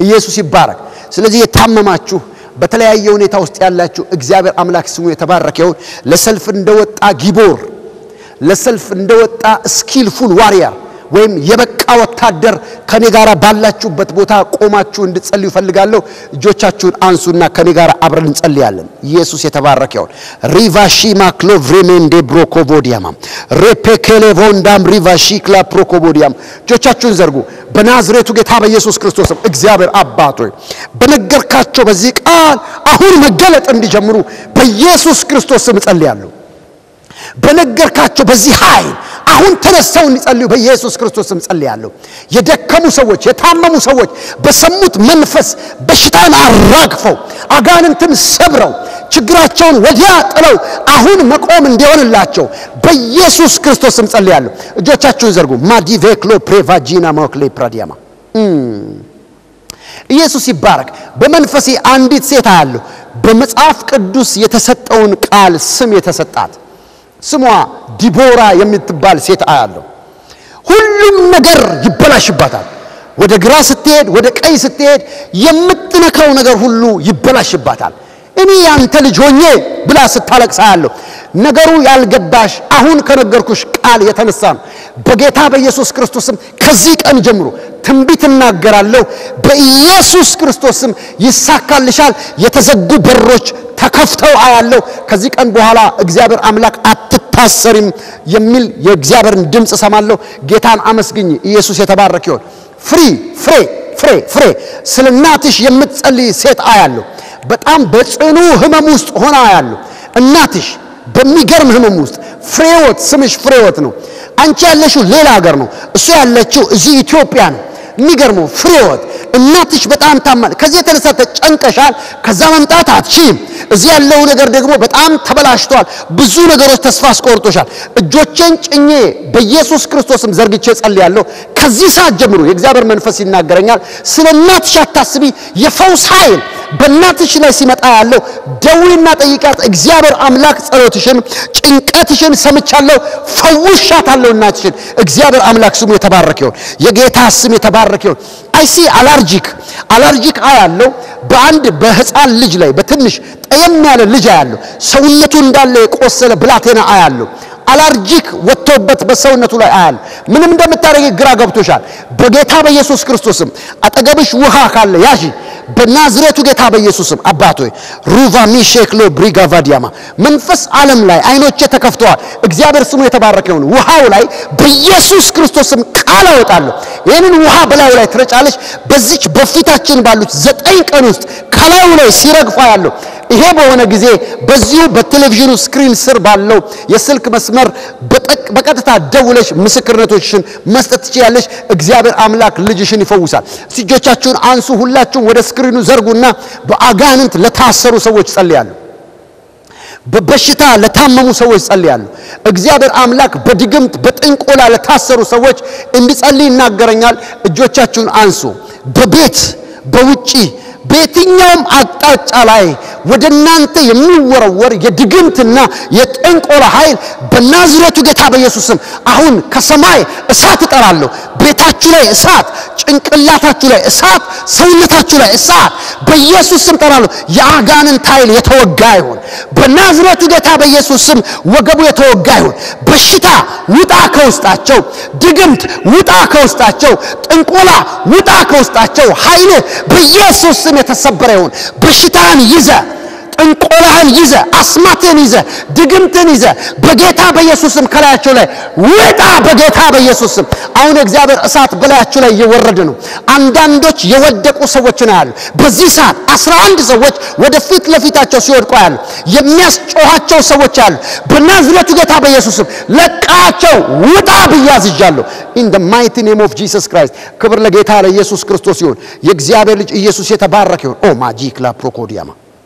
ኢየሱስ ይባረክ። ስለዚህ የታመማችሁ በተለያየ ሁኔታ ውስጥ ያላችሁ እግዚአብሔር አምላክ ስሙ የተባረከ ይሁን። ለሰልፍ እንደወጣ ጊቦር፣ ለሰልፍ እንደወጣ ስኪልፉል ዋሪየር ወይም የበቃ ወታደር ከኔ ጋር ባላችሁበት ቦታ ቆማችሁ እንድትጸልዩ ይፈልጋለሁ። እጆቻችሁን አንሱና ከኔ ጋር አብረን እንጸልያለን። ኢየሱስ የተባረከ ይሁን። ሪቫሺማ ክሎቭሬሜንዴ ብሮኮቮዲያማ ሬፔኬሌቮንዳም ሪቫሺክላ ፕሮኮቮዲያም እጆቻችሁን ዘርጉ። በናዝሬቱ ጌታ በኢየሱስ ክርስቶስም እግዚአብሔር አባት ሆይ በነገርካቸው በዚህ ቃል አሁን መገለጥ እንዲጀምሩ በኢየሱስ ክርስቶስ ስም እጸልያለሁ። በነገርካቸው በዚህ ኃይል አሁን ተነስተው እንዲጸልዩ በኢየሱስ ክርስቶስ ስም ጸልያለሁ። የደከሙ ሰዎች፣ የታመሙ ሰዎች በሰሙት መንፈስ በሽታን አራግፈው አጋንንትን ሰብረው ችግራቸውን ወዲያ ጥለው አሁን መቆም እንዲሆንላቸው በኢየሱስ ክርስቶስ ስም ጸልያለሁ። እጆቻችሁን ዘርጉ። ማዲቬክሎ ፕሬቫጂና ሞክሌ ፕራዲያማ ኢየሱስ ይባረክ። በመንፈሴ አንዲት ሴት አያለሁ። በመጽሐፍ ቅዱስ የተሰጠውን ቃል ስም የተሰጣት ስሟ ዲቦራ የምትባል ሴት አያለሁ። ሁሉም ነገር ይበላሽባታል። ወደ ግራ ስትሄድ፣ ወደ ቀኝ ስትሄድ የምትነካው ነገር ሁሉ ይበላሽባታል። እኔ ያንተ ልጅ ሆኜ ብላ ስታለቅስ አያለሁ። ነገሩ ያልገባሽ አሁን ከነገርኩሽ ቃል የተነሳ ነው። በጌታ በኢየሱስ ክርስቶስም ከዚህ ቀን ጀምሮ ትንቢት እናገራለሁ። በኢየሱስ ክርስቶስም ይሳካልሻል። የተዘጉ በሮች ተከፍተው አያለሁ። ከዚህ ቀን በኋላ እግዚአብሔር አምላክ አትታሰሪም የሚል የእግዚአብሔርን ድምፅ እሰማለሁ። ጌታን አመስግኝ። ኢየሱስ የተባረክ ይሆን። ፍሪ ፍሬ ፍሬ ፍሬ ስለ እናትሽ የምትጸልይ ሴት አያለሁ። በጣም በጽኑ ህመም ውስጥ ሆና አያለሁ። እናትሽ በሚገርም ህመም ውስጥ ፍሬወት፣ ስምሽ ፍሬወት ነው። አንቺ ያለሽው ሌላ ሀገር ነው። እሱ ያለችው እዚህ ኢትዮጵያ ነው። የሚገርመው ፍሬወት እናትሽ በጣም ታማል። ከዚህ የተነሳ ተጨንቀሻል። ከዛ መምጣት አትችይም። እዚህ ያለው ነገር ደግሞ በጣም ተበላሽቷል። ብዙ ነገሮች ተስፋ አስቆርጦሻል። እጆቼን ጭኜ በኢየሱስ ክርስቶስም ዘርግቼ ጸልያለሁ። ከዚህ ሰዓት ጀምሮ የእግዚአብሔር መንፈስ ይናገረኛል። ስለ እናትሽ አታስቢ። የፈውስ ኃይል በእናትሽ ላይ ሲመጣ ያለው ደዊና ጠይቃት። እግዚአብሔር አምላክ ጸሎትሽን፣ ጭንቀትሽን ሰምቻለሁ፣ ፈውሻታለሁ እናትሽን። እግዚአብሔር አምላክ ስሙ የተባረከ ይሁን። የጌታ ስም የተባረከ ይሁን። አይሲ አላርጂክ አላርጂክ አያለው በአንድ በህፃን ልጅ ላይ በትንሽ ጠየም ያለ ልጅ አያለሁ። ሰውነቱ እንዳለ የቆሰለ ብላቴና አያለሁ። አላርጂክ ወጥቶበት በሰውነቱ ላይ አያል ምንም እንደምታደርጊ ግራ ገብቶሻል። በጌታ በኢየሱስ ክርስቶስም አጠገብሽ ውሃ ካለ ያዢ በናዝሬቱ ጌታ በኢየሱስም አባት ሆይ ሩቫ ሚሼክሎ ብሪጋቫዲያማ መንፈስ ዓለም ላይ አይኖቼ ተከፍተዋል። እግዚአብሔር ስሙ የተባረከ ይሁን። ውሃው ላይ በኢየሱስ ክርስቶስም ቃል አወጣለሁ። ይህንን ውሃ በላዩ ላይ ትረጫለች። በዚች በፊታችን ባሉት ዘጠኝ ቀን ውስጥ ከላዩ ላይ ሲረግፋ ያለው ይሄ በሆነ ጊዜ በዚሁ በቴሌቪዥኑ ስክሪን ስር ባለው የስልክ መስመር በቀጥታ ደውለሽ ምስክርነቶችሽን መስጠት ትችያለሽ። እግዚአብሔር አምላክ ልጅሽን ይፈውሳል። እጆቻችሁን አንሱ። ሁላችሁም ወደ ስክሪኑ ዘርጉና በአጋንንት ለታሰሩ ሰዎች ጸልያለሁ። በበሽታ ለታመሙ ሰዎች ጸልያለሁ። እግዚአብሔር አምላክ በድግምት በጥንቆላ ለታሰሩ ሰዎች እንዲጸልይ ይናገረኛል። እጆቻችሁን አንሱ። በቤት በውጪ በየትኛውም አቅጣጫ ላይ ወደ እናንተ የሚወረወር የድግምትና የጥንቆላ ኃይል በናዝሬቱ ጌታ በኢየሱስ ስም አሁን ከሰማይ እሳት እጠራለሁ። ቤታችሁ ላይ እሳት፣ ጭንቅላታችሁ ላይ እሳት፣ ሰውነታችሁ ላይ እሳት በኢየሱስ ስም እጠራለሁ። የአጋንንት ኃይል የተወጋ ይሁን። በናዝሬቱ ጌታ በኢየሱስ ስም ወገቡ የተወጋ ይሁን። በሽታ ውጣ ከውስጣቸው፣ ድግምት ውጣ ከውስጣቸው፣ ጥንቆላ ውጣ ከውስጣቸው። ኃይል በኢየሱስ ስም የተሰበረ ይሁን። በሽታን ይዘ ጥንቆላህን ይዘ አስማትን ይዘ ድግምትን ይዘ በጌታ በኢየሱስ ስም ከላያቸው ላይ ውጣ። በጌታ በኢየሱስ ስም አሁን የእግዚአብሔር እሳት በላያቸው ላይ እየወረደ ነው። አንዳንዶች የወደቁ ሰዎችን ያሉ በዚህ ሰዓት አስራ አንድ ሰዎች ወደ ፊት ለፊታቸው ሲወድቁ ያሉ የሚያስጮኋቸው ሰዎች አሉ። በናዝሬቱ ጌታ በኢየሱስ ስም ለቃቸው ውጣ ብዬ አዝዣለሁ። ኢን ደ ማይቲ ኔም ኦፍ ጂሰስ ክራይስት ክብር ለጌታ ለኢየሱስ ክርስቶስ ይሁን። የእግዚአብሔር ልጅ ኢየሱስ የተባረከ ይሁን። ኦ ማጂክ ላ ፕሮኮዲያማ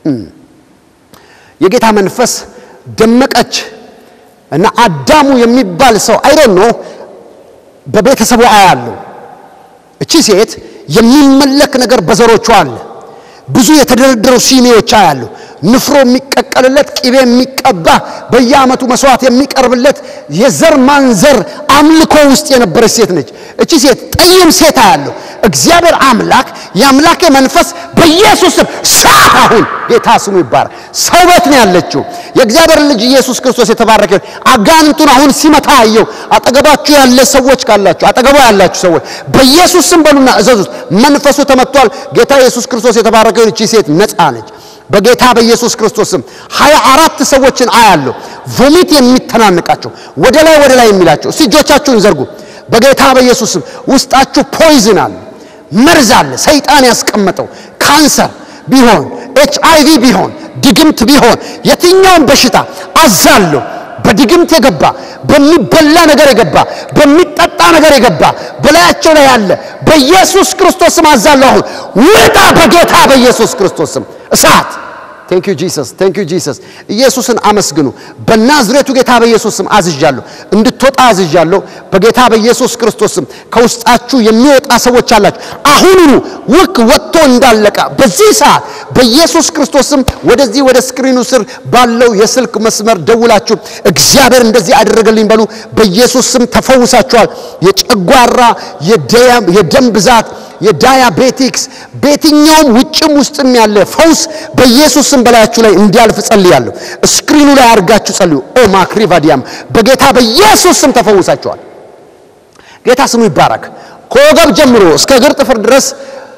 የጌታ መንፈስ ደመቀች እና አዳሙ የሚባል ሰው አይዶን ነው በቤተሰቡ አያለሁ። እቺ ሴት የሚመለክ ነገር በዘሮቿ አለ። ብዙ የተደረደሩ ሲኒዎች አያለሁ። ንፍሮ የሚቀቀልለት፣ ቅቤ የሚቀባ፣ በየዓመቱ መስዋዕት የሚቀርብለት የዘር ማንዘር አምልኮ ውስጥ የነበረች ሴት ነች። እቺ ሴት ጠይም ሴት አያለሁ። እግዚአብሔር አምላክ የአምላኬ መንፈስ በኢየሱስ ስም ሳት አሁን ጌታ ስሙ ይባረክ። ሰው ቤት ነው ያለችው። የእግዚአብሔር ልጅ ኢየሱስ ክርስቶስ የተባረከ ይሁን። አጋንንቱን አሁን ሲመታ አየው። አጠገባችሁ ያለ ሰዎች ካላችሁ አጠገቧ ያላችሁ ሰዎች በኢየሱስ ስም በሉና እዘዙት። መንፈሱ ተመቷል። ጌታ ኢየሱስ ክርስቶስ የተባረከ ይሁን። እቺ ሴት ነፃ ነች። በጌታ በኢየሱስ ክርስቶስ ስም ሀያ አራት ሰዎችን አያለሁ። ቮሚት የሚተናንቃቸው ወደ ላይ ወደ ላይ የሚላቸው እስቲ እጆቻችሁን ዘርጉ። በጌታ በኢየሱስ ስም ውስጣችሁ ፖይዝን አለ፣ መርዝ አለ፣ ሰይጣን ያስቀመጠው ካንሰር ቢሆን ኤች አይ ቪ ቢሆን ድግምት ቢሆን የትኛውን በሽታ አዛለሁ። በድግምት የገባ በሚበላ ነገር የገባ በሚጠጣ ነገር የገባ በላያቸው ላይ ያለ በኢየሱስ ክርስቶስ ስም አዛለሁ። አሁን ውጣ በጌታ በኢየሱስ ክርስቶስ ስም እሳት ቴንክ ዩ ጂሰስ ቴንክ ዩ ጂሰስ። ኢየሱስን አመስግኑ። በናዝሬቱ ጌታ በኢየሱስ ስም አዝዣለሁ፣ እንድትወጣ አዝዣለሁ። በጌታ በኢየሱስ ክርስቶስ ስም ከውስጣችሁ የሚወጣ ሰዎች አላችሁ። አሁኑኑ ውክ ወጥቶ እንዳለቀ በዚህ ሰዓት በኢየሱስ ክርስቶስ ስም ወደዚህ ወደ ስክሪኑ ስር ባለው የስልክ መስመር ደውላችሁ እግዚአብሔር እንደዚህ አደረገልኝ በሉ። በኢየሱስ ስም ተፈውሳችኋል። የጨጓራ የደም ብዛት የዳያቤቲክስ በየትኛውም ውጭም ውስጥም ያለ ፈውስ በኢየሱስ ስም በላያችሁ ላይ እንዲያልፍ ጸልያለሁ። ስክሪኑ ላይ አድርጋችሁ ጸልዩ። ኦ ማክሪቫዲያም በጌታ በኢየሱስ ስም ተፈውሳችኋል። ጌታ ስሙ ይባረክ። ከወገብ ጀምሮ እስከ እግር ጥፍር ድረስ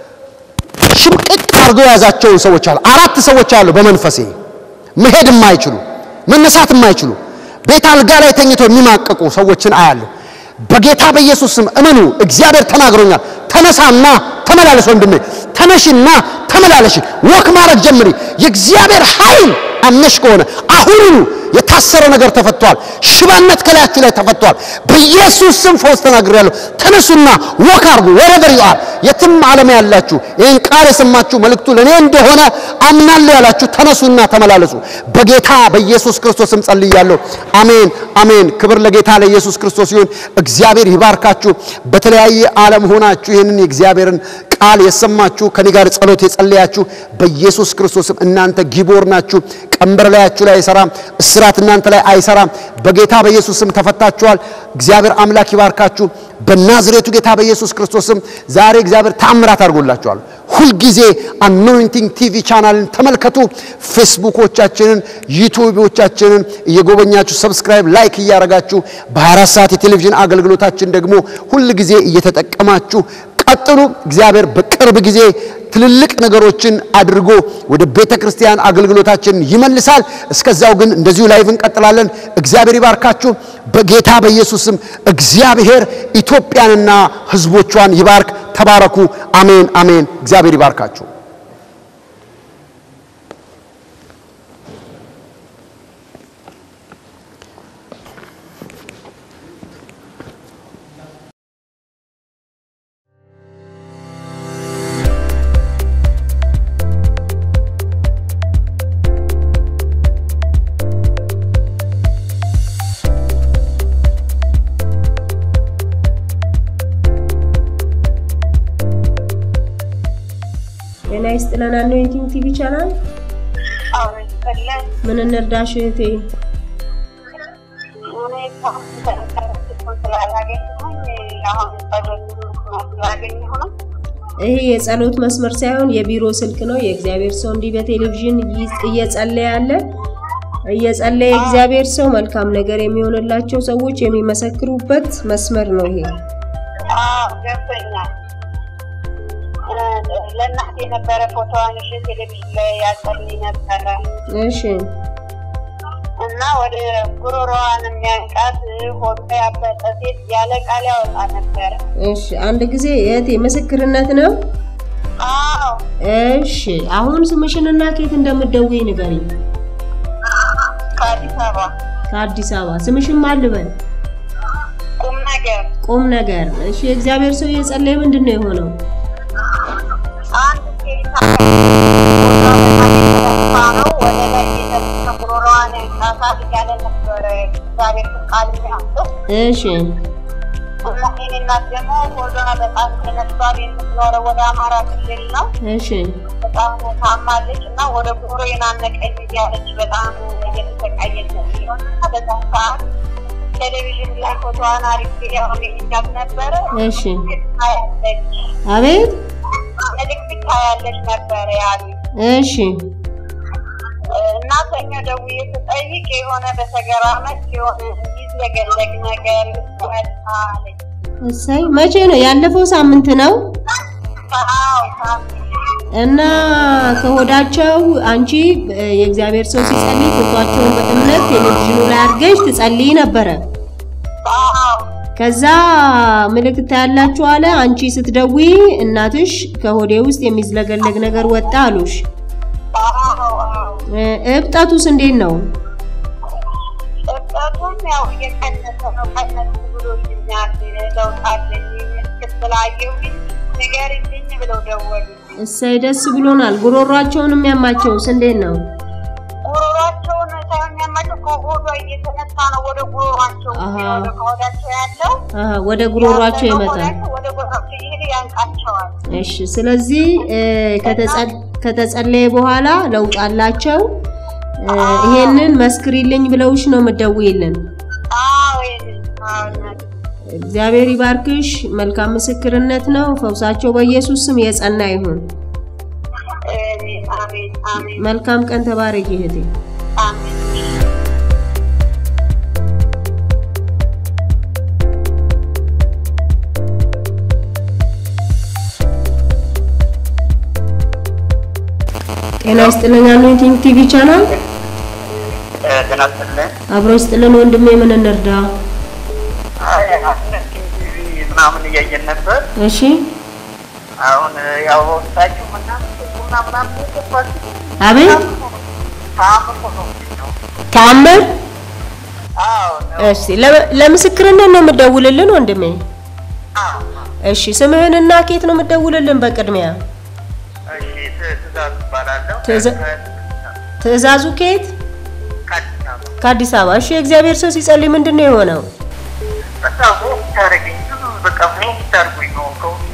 ሽምቅቅ አድርገው የያዛቸውን ሰዎች አሉ። አራት ሰዎች አሉ። በመንፈሴ መሄድ የማይችሉ መነሳት የማይችሉ ቤት አልጋ ላይ ተኝተው የሚማቀቁ ሰዎችን አያለሁ። በጌታ በኢየሱስ ስም እመኑ። እግዚአብሔር ተናግሮኛል። ተነሳና ተመላለስ ወንድሜ፣ ተነሽና ተመላለሽ። ወክ ማድረግ ጀምሪ። የእግዚአብሔር ኃይል አምነሽ ከሆነ አሁኑኑ የታሰረ ነገር ተፈቷል። ሽባነት ከላያችሁ ላይ ተፈቷል። በኢየሱስ ስም ፈውስ ተናግሬያለሁ። ተነሱና ወክ አርጉ። ወረቨር ዩ አር የትም ዓለም ያላችሁ ይህን ቃል የሰማችሁ መልእክቱ ለእኔ እንደሆነ አምናለሁ ያላችሁ ተነሱና ተመላለሱ። በጌታ በኢየሱስ ክርስቶስ ስም ጸልያለሁ። አሜን አሜን። ክብር ለጌታ ለኢየሱስ ክርስቶስ ይሁን። እግዚአብሔር ይባርካችሁ። በተለያየ ዓለም ሆናችሁ ይህንን የእግዚአብሔርን ቃል የሰማችሁ ከኔ ጋር ጸሎት የጸለያችሁ በኢየሱስ ክርስቶስም እናንተ ጊቦር ናችሁ። ቀንበር ላያችሁ ላይ አይሰራም። እስራት እናንተ ላይ አይሰራም። በጌታ በኢየሱስ ስም ተፈታችኋል። እግዚአብሔር አምላክ ይባርካችሁ። በናዝሬቱ ጌታ በኢየሱስ ክርስቶስም ዛሬ እግዚአብሔር ታምራት አድርጎላችኋል። ሁልጊዜ አኖይንቲንግ ቲቪ ቻናልን ተመልከቱ። ፌስቡኮቻችንን፣ ዩቱቦቻችንን እየጎበኛችሁ ሰብስክራይብ፣ ላይክ እያደረጋችሁ በ24 ሰዓት የቴሌቪዥን አገልግሎታችን ደግሞ ሁልጊዜ እየተጠቀማችሁ ቀጥሉ። እግዚአብሔር በቅርብ ጊዜ ትልልቅ ነገሮችን አድርጎ ወደ ቤተ ክርስቲያን አገልግሎታችን ይመልሳል። እስከዛው ግን እንደዚሁ ላይቭ እንቀጥላለን። እግዚአብሔር ይባርካችሁ። በጌታ በኢየሱስ ስም እግዚአብሔር ኢትዮጵያንና ሕዝቦቿን ይባርክ። ተባረኩ። አሜን አሜን። እግዚአብሔር ይባርካችሁ። ጤና ይስጥልን። አኖይንቲንግ ቲቪ ቻናል ምን እንርዳሽ እህቴ? ይሄ የጸሎት መስመር ሳይሆን የቢሮ ስልክ ነው። የእግዚአብሔር ሰው እንዲህ በቴሌቪዥን እየጸለየ ያለ እየጸለየ እግዚአብሔር ሰው መልካም ነገር የሚሆንላቸው ሰዎች የሚመሰክሩበት መስመር ነው ይሄ። ገብቶኛል። ለእናቴ የነበረ ፎቶዋን እሺ፣ ቴሌቪዥን ላይ ያጸልኝ ነበረ እሺ እና ወደ ጉሮሮዋን የሚያንቃት ሆዷ ያበጠ ሴት ያለ ቃል ያወጣ ነበረ። እሺ አንድ ጊዜ እህቴ ምስክርነት ነው። አዎ እሺ አሁን ስምሽንና ኬት እንደምትደውይ ንገሪኝ። ከአዲስ አበባ ከአዲስ አበባ ስምሽን ማን ልበል? ቁም ነገር ቁም ነገር። እሺ የእግዚአብሔር ሰው እየጸለየ ምንድን ነው የሆነው? አንድ ሴት ነው ወደ ላይ የተነሳ ጉሮሮዋን ያንቃታል እያለ ነበረ እግዚአብሔር ቃል የሚያምጠው እሺ እና የእኔ እናት ደግሞ ሆዷ በጣም ተነስቷል። የምትኖረው ወደ አማራ ክልል ነው። እሺ በጣም ታማለች እና ወደ ጉሮሮ የናነቀኝ እያለች በጣም እየተሰቃየች ነው እና በዛ ሰዓት ቴሌቪዥን ላይ ፎቶዋን አሪፍ ያሁን ይቻት ነበረ። እሺ ታያለች አቤት መልዕክት ታያለች ነበረ ያሉ እሺ እና ሰኞ ደውዬ ስጠይቅ የሆነ በሰገራ መልክ የሆነ የሚዝለገለግ ነገር መጣ አለች። እሰይ መቼ ነው ያለፈው ሳምንት ነው አዎ ሳምንት እና ከሆዳቸው አንቺ እ፣ የእግዚአብሔር ሰው ሲጸልይ ፎቷቸውን በእምነት ቴሌቪዥኑ ላይ አድርገሽ ትጸልይ ነበረ አዎ ከዛ ምልክት ያላችሁ አለ አንቺ ስትደውይ እናትሽ ከሆዴ ውስጥ የሚዝለገለግ ነገር ወጣ አሉሽ አዎ አዎ እ፣ እብጠቱስ እንዴት ነው እብጠቱም ያው እየቀነሰ ነው። ቀነስ ብሎልኛል። ለውጥ አለኝ ስትላየሁኝ ንገሪልኝ ብለው ደወሉ። እሰይ ደስ ብሎናል ጉሮሯቸውን የሚያማቸውስ እንዴት ነው ጉሮሯቸውን ሳይሆን የሚያማቸው ከሆዷ እየተነሳ ነው ወደ ጉሮሯቸው አሃ። ወደ ከሆዳቸው ያለው አሀ፣ ወደ ጉሮሯቸው ያለው ይመጣል ከሆዳቸው ወደ ጉሮሯቸው እየሄደ ያንቃቸዋል። እሺ ስለዚህ እ፣ ከተጸ- ከተጸለየ በኋላ ለውጥ አላቸው እ፣ ይሄንን መስክሪልኝ ብለውሽ ነው የምትደውይልን አዎ ይሄንን አዎ እናቴ። እግዚአብሔር ይባርክሽ መልካም ምስክርነት ነው ፈውሳቸው በኢየሱስ ስም የጸና ይሁን አሜን አሜን አሜን መልካም ቀን ተባረኪ እህቴ አሜን ጤና ይስጥልን አኖይንቲንግ ቲቪ ቻናል ጤና ይስጥልኝ። አብሮ ይስጥልን ወንድሜ ምን እንርዳ አይ አሁን ቲቪ ምናምን እያየን ነበር። እሺ አሁን ያው ወቅታችሁ ምናምን ቡና ምናምን የገባችሁ አቤት ታምር ሆኖ ነው። ተአምር አዎ ነው። እሺ ለ- ለምስክርነት ነው የምትደውልልን ወንድሜ አዎ እሺ ስምህንና ኬት ነው የምትደውልልን በቅድሚያ እሺ ት- ትእዛዝ እባላለሁ። ትእዛ- ትእዛዙ ኬት ከአዲስ አበባ ከአዲስ አበባ እሺ የእግዚአብሔር ሰው ሲጸልይ ምንድን ነው የሆነው በቃ ሞት ታደርገኝ ዝም በቃ ሞት ታርጉኝ ነው ከውስጤ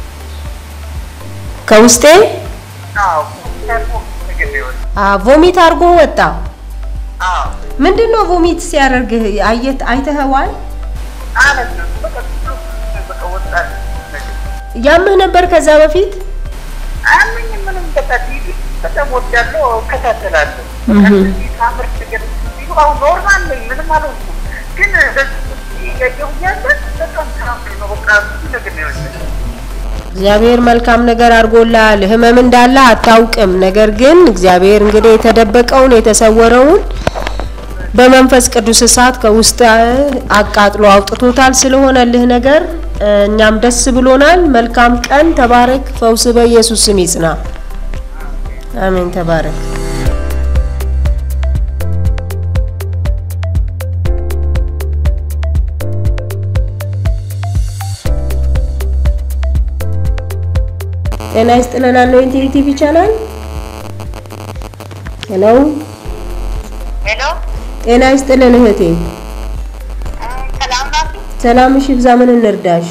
ከውስጤ አዎ ሞት ታርጎ ምግብ ይወል አ ቮሚት አድርጎ ወጣ አዎ ምንድን ነው ቮሚት ሲያደርግህ አየት አይተኸዋል አለት ነው በቃ ብዙ በቃ ወጣት ነገር ያምህ ነበር ከዛ በፊት አያመኝ ምንም በቃ ቲቪ በጣም ወዳለሁ እከታተላለሁ። እህ። ከዚህ ታምር ነገር ሲሉ አሁን ኖርማል ነኝ ምንም አልሆንኩም። ግን በዚህ እያየሁ እያለ በጣም ታምር ነው በቃ ብዙ ነገር ነው የወሰደኝ። እግዚአብሔር መልካም ነገር አድርጎልሃል። ህመም እንዳለ አታውቅም። ነገር ግን እግዚአብሔር እንግዲህ የተደበቀውን የተሰወረውን በመንፈስ ቅዱስ እሳት ከውስጥ አቃጥሎ አውጥቶታል። ስለሆነልህ ነገር እ፣ እኛም ደስ ብሎናል። መልካም ቀን፣ ተባረክ። ፈውስ በኢየሱስ ስም ይጽና። አሜን። ተባረክ። ጤና ይስጥልን አኖይንቲንግ ቲቪ ቻናል ሄሎ ሄሎ ጤና ይስጥልን እህቴ ሰላም ናችሁ? ሰላምሽ ይብዛ ምን እንርዳሽ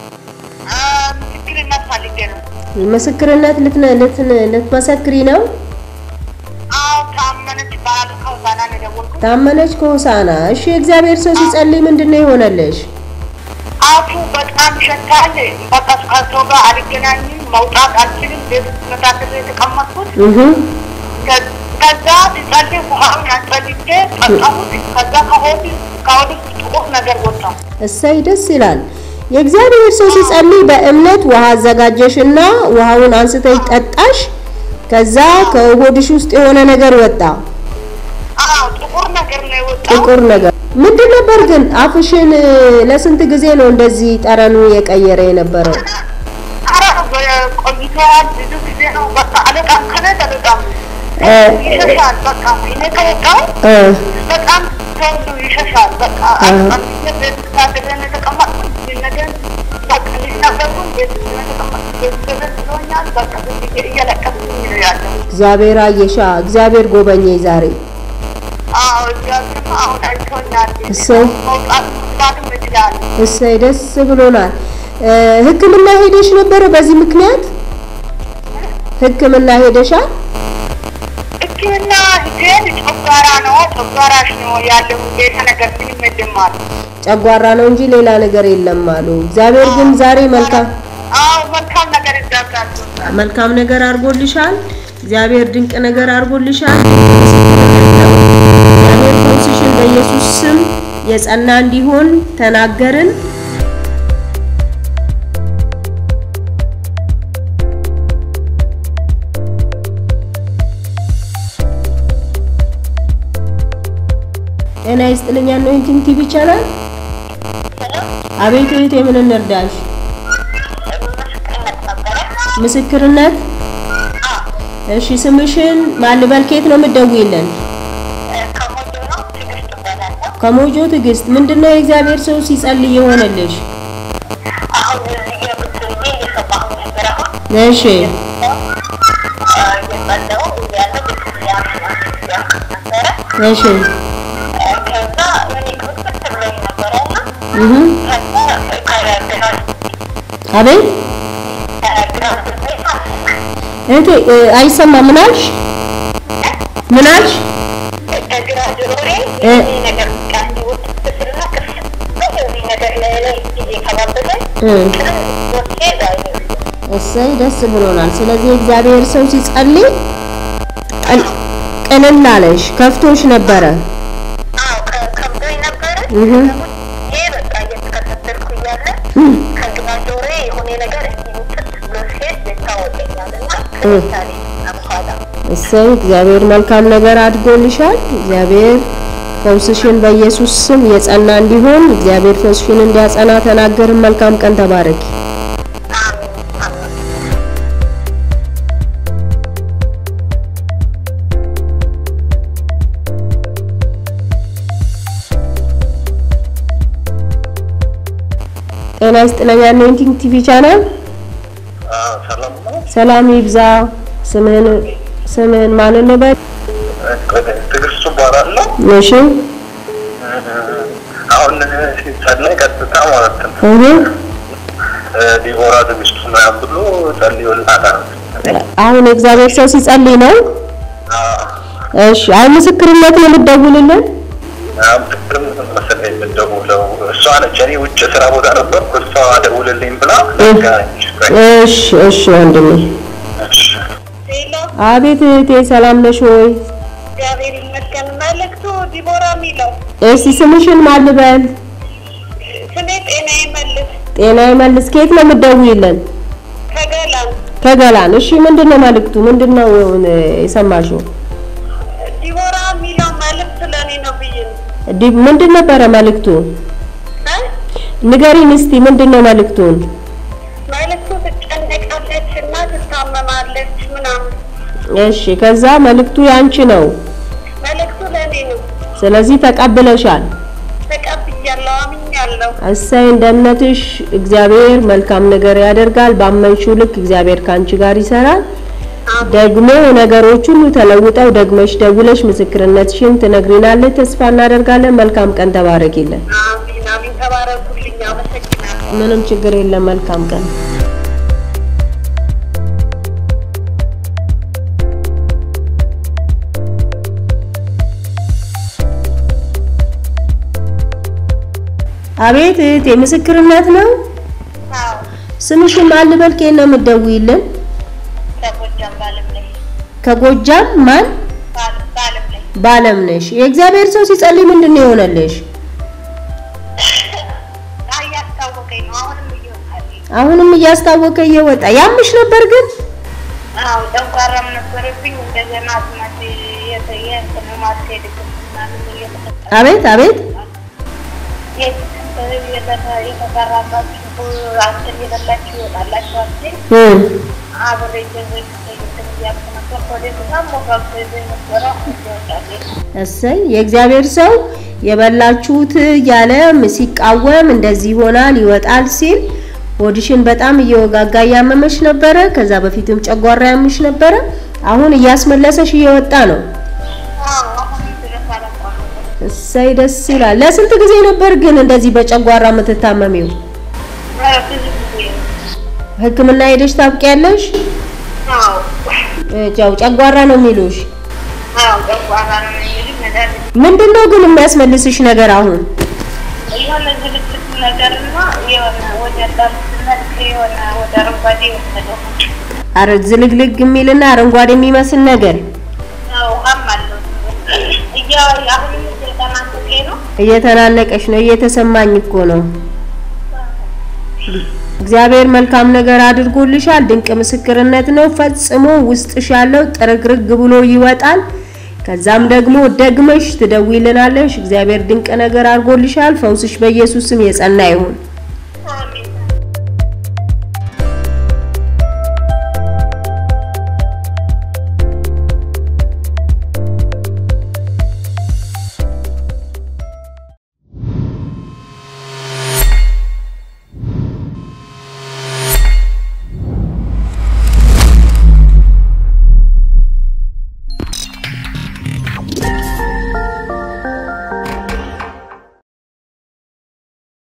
ምስክርነት ፈልጌ ነው። ምስክርነት ልትነ- ልትን- ልትመሰክሪ ነው አዎ ታመነች ይባላል። ከውሳና ነው የደወልኩት። ታመነች ከሆሳና እሺ የእግዚአብሔር ሰው ሲጸልይ ምንድን ነው የሆነልሽ አፉ በጣም ይሸታል። በቃ ከሰው ጋር አልገናኝም፣ መውጣት አልችልም። ቤት ውስጥ መታከል የተቀመጥኩት እህ ከ- ከዛ ሲጸልይ ውሃውን ያንጸልቼ ጠጣሁት። ከዛ ከሆድ ከሆድ ውስጥ ጥቁር ነገር ወጣ። እሰይ ደስ ይላል የእግዚአብሔር ሰው ሲጸልይ በእምነት ውሃ አዘጋጀሽና ውሃውን አንስተሽ ጠጣሽ ከዛ ከሆድሽ ውስጥ የሆነ ነገር ወጣ አዎ ጥቁር ነገር ነው የወጣው። ጥቁር ነገር ምንድን ነበር ግን አፍሽን እ፣ ለስንት ጊዜ ነው እንደዚህ ጠረኑ የቀየረ የነበረው ኧረ ቆይተዋል። ብዙ ጊዜ ነው በቃ አለቃም ከነት አለቃም እ፣ ይሸሻል። በቃ እኔ ከወጣሁ እ፣ በጣም ተወዱ ይሸሻል። በቃ አምስት ቤት ታደገን የተቀመጥኩት ይህን ነገር በቃ ልጅ ነበርኩ ቤት የተቀመጥኩት ቤት ገዘት ብሎኛል። በቃ ብዙ ጊዜ እያለቀስኩኝ ነው ያለው። እግዚአብሔር አየሻ እግዚአብሔር ጎበኘኝ ዛሬ አዎ እግዚአብሔር አሁን አይቶኛል። እሰይ። መውጣት መግባትም እችላለሁ። እሰይ ደስ ብሎናል እ፣ ህክምና ሄደሽ ነበረ በዚህ ምክንያት ህክምና ሄደሻል ሕክምና ሂጄ ሲሄድ ጨጓራ ነው ጨጓራሽ ነው ያለው ሌላ ነገር ምንም የለም አሉ። ጨጓራ ነው እንጂ ሌላ ነገር የለም አሉ። እግዚአብሔር ግን ዛሬ መልካም አዎ መልካም ነገር ይዛጋል። መልካም ነገር አድርጎልሻል። እግዚአብሔር ድንቅ ነገር አድርጎልሻል። እግዚአብሔር ፈውስሽን በኢየሱስ ስም የጸና እንዲሆን ተናገርን። ጤና ይስጥልኝ። አኖይንቲንግ ቲቪ ቻናል። አቤት እህቴ፣ ምን እንርዳሽ? ምስክርነት እሺ፣ ስምሽን ማልበል ከየት ነው የምትደውይልን? ከሞጆ ነው ትዕግስት እባላለሁ። ከሞጆ ትዕግስት። ምንድነው የእግዚአብሔር ሰው ሲጸልይ የሆነልሽ? አሁን እዚህ ገብቼ እየሰማሁ ነበር። አሁን እሺ እየጸለሁ እያለ ቤተክርስቲያን ነበረ። እሺ ከዛ እኔ ክፍት ብሎኝ ነበረ እና እህ ከዛ ከግራ አቤት ግራ እህቴ እ፣ አይሰማም። ምን አልሽ? ምን አልሽ? ከግራ ጆሮዬ እ። ይሄ ነገር በቃ እንዲወጥ ስልና ክፍት እዚህ ነገር ላይ ላይ ጊዜ ከባበለኝ እ፣ ወጥቼ ዛሬ እሰይ ደስ ብሎናል። ስለዚህ እግዚአብሔር ሰው ሲጸልይ ቀል- ቅልል አለሽ፣ ከፍቶሽ ነበረ። አዎ ከ- ከብዶኝ ነበረ። እህ ይሄ በቃ እየተከታተልኩ እያለ ከግራ ጆሮዬ የሆነ ነገር እንዲውጥት ብሎ ሲሄድ ይታወቀኛል እና ከምሳሌ በኋላ እሰይ እግዚአብሔር መልካም ነገር አድርጎልሻል። እግዚአብሔር ፈውስሽን በኢየሱስ ስም የጸና እንዲሆን እግዚአብሔር ፈውስሽን እንዲያጸና ተናገርን። መልካም ቀን፣ ተባረኪ። አሜን አሜን ጤና ይስጥልኝ። አኖይንቲንግ ቲቪ ቻናል ሰላም ነው። ሰላም ይብዛ። ስምህን ስምህን ማን እንበል? ትዕግስቱ እባላለሁ። እሺ አሁን ሲጸለይ ቀጥታ ማለት ነው እህ ዲቦራ ትዕግስቱ ምናምን ብሎ ጸልዮልናታል። አሁን የእግዚአብሔር ሰው ሲጸልይ ነው። እሺ አይ ምስክርነት ነው የምትደውልልን? አሁን ትክክልም መሰለኝ የምትደውለው እሷ ነች። እኔ ውጭ ስራ ቦታ ነበርኩ። እሷ ደውልልኝ ብላ ነገረች። እሺ እሺ ወንድሜ። እሺ። ሌላ አቤት እህቴ ሰላም ነሽ ወይ? እግዚአብሔር ይመስገን። መልእክቱ ዲቦራ የሚለው እስቲ ስምሽን ማን ልበል? ስሜ ጤና ይመልስ ጤና ይመልስ። ከየት ነው የምትደውይልን? ከገላን ከገላን። እሺ ምንድነው መልእክቱ? ምንድነው እ፣ የሰማሽው? ዲቦራ የሚለው መልእክት ለእኔ ነው ብዬ ነው ዲ ምንድን ነበረ መልእክቱ? እ? ንገሪን እስቲ ምንድነው መልእክቱን? መልእክቱ ትጨነቃለች እና ትታመማለች ምናምን። እሺ ከዛ መልእክቱ ያንቺ ነው። መልእክቱ ለእኔ ነው። ስለዚህ ተቀብለሻል። ተቀብያለሁ፣ አምኛለሁ። እሰይ እንደ እምነትሽ እግዚአብሔር መልካም ነገር ያደርጋል። ባመንሽው ልክ እግዚአብሔር ካንቺ ጋር ይሰራል። ደግሞ ነገሮች ሁሉ ተለውጠው ደግመሽ ደውለሽ ምስክርነትሽን ትነግሪናለች። ተስፋ እናደርጋለን። መልካም ቀን፣ ተባረኪልን። አሚን አሚን። ተባረኩልኝ። አመሰግናለሁ። ምንም ችግር የለም። መልካም ቀን። አቤት እህቴ ምስክርነት ነው። አዎ ስምሽን ማን ልበል? ከየት ነው የምትደውይልን? ከጎጃም ባለም ላይ ከጎጃም ማን? ባለም ባለም ላይ ባለም ነሽ። የእግዚአብሔር ሰው ሲጸልይ ምንድን ነው የሆነልሽ? እያስታወቀኝ ነው። አሁንም እየወጣልኝ አሁንም እያስታወቀ እየወጣ ያምሽ ነበር ግን አዎ ጨጓራም ነበረብኝ። እንደገና አስማት የተየ እንትንማት ሄድክም ምናምን እየተፈጠረ አቤት አቤት የተሰራባችሁ አንተን የበላችሁ ይወጣላችሁ አትል እም አብሬ ገዘኝ እንትን እያልኩ ነበር። ወደ በጣም ሞጋብቶ ነበረ ይወጣል እሰይ የእግዚአብሔር ሰው የበላችሁት እያለ ሲቃወም እንደዚህ ይሆናል ይወጣል ሲል ሆድሽን በጣም እየወጋጋ እያመመሽ ነበረ። ከዛ በፊትም ጨጓራ ያምሽ ነበረ። አሁን እያስመለሰሽ እየወጣ ነው። አሁን ድረስ አላቋረጥኩም። እሰይ ደስ ይላል። ለስንት ጊዜ ነበር ግን እንደዚህ በጨጓራ የምትታመሚው? ኧረ ብዙ ጊዜ ነው። ሕክምና ሄደሽ ታውቂያለሽ? አዎ እ፣ ያው ጨጓራ ነው የሚሉሽ። አዎ ጨጓራ ነው የሚሉኝ መድኃኒት ምንድን ነው ግን የሚያስመልስሽ ነገር አሁን? የሆነ ዝልግልግ ነገርና የሆነ ወደ ዳርነት የሆነ ወደ አረንጓዴ የወሰደው አረ ዝልግልግ የሚልና አረንጓዴ የሚመስል ነገር ውሃም አለው እያ አሁንም እየተናነቀ ነው እየተናነቀሽ ነው። እየተሰማኝ እኮ ነው። እግዚአብሔር መልካም ነገር አድርጎልሻል። ድንቅ ምስክርነት ነው። ፈጽሞ ውስጥሽ ያለው ጥርግርግ ብሎ ይወጣል። ከዛም ደግሞ ደግመሽ ትደውይልናለሽ። እግዚአብሔር ድንቅ ነገር አድርጎልሻል። ፈውስሽ በኢየሱስ ስም የጸና ይሁን።